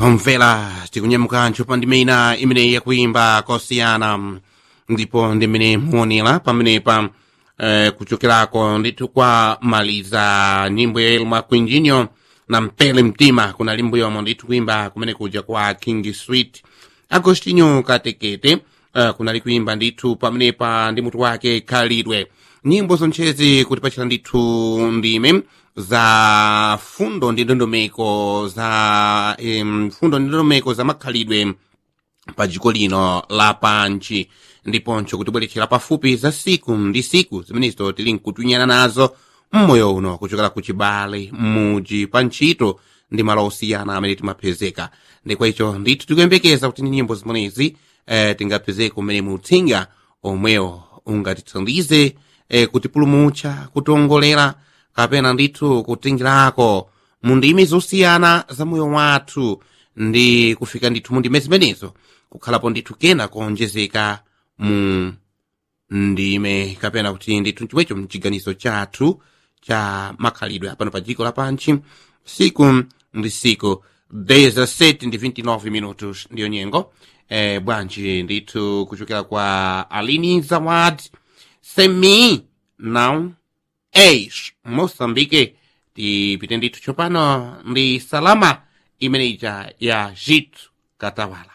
pamvera tikunyamukancho pa ndime ina imeneyi yakuimba kosiyana ndipo ndimene muonera pamenepa eh, kuchokerako ndithu kwa maliza nyimbo ya elma quinjinyo na mpele mtima kuna limbo yomwe ndithu kuimba kumene kuja kwa king sweet agostinho katekete uh, kunali kuimba ndithu pamenepa ndi mutu wake khalidwe nyimbo zonchezi kutipachira ndithu ndime za fundo ndi ndondomeko za um, fundo ndi ndondomeko za makhalidwe pa dziko lino lapanchi ndiponso kutibweretchera pafupi za siku ndi siku zimenezo tili nkutwinyana nazo mmoyo uno kuchokera ku chibale m'muji pa ntchito ndi malo osiyana amene timapezeka ndikwa icho ndithu tikuyembekeza kuti ndi nyimbo zimenezi eh, tingapezeke umene mutsinga omwewo ungatithandize eh, kutipulumutsa kutiongolera kapena ndithu kutingirako mu ndimi zosiyana za moyo wathu ndi kufika ndithu mu ndime zimenezo kukhalapo ndithu kena kuonjezeka mu ndime kapena kuti ndithu chomwecho mchiganizo chathu cha makhalidwe apano pa dziko lapanchi siku ndi siku 17 ndi 29 minutos ndiyo nyengo eh, bwanji ndithu kuchokera kwa alini zawad semi now eish moçambique tipite ndithu tsopano ndi salama imeneja ya jitu katawala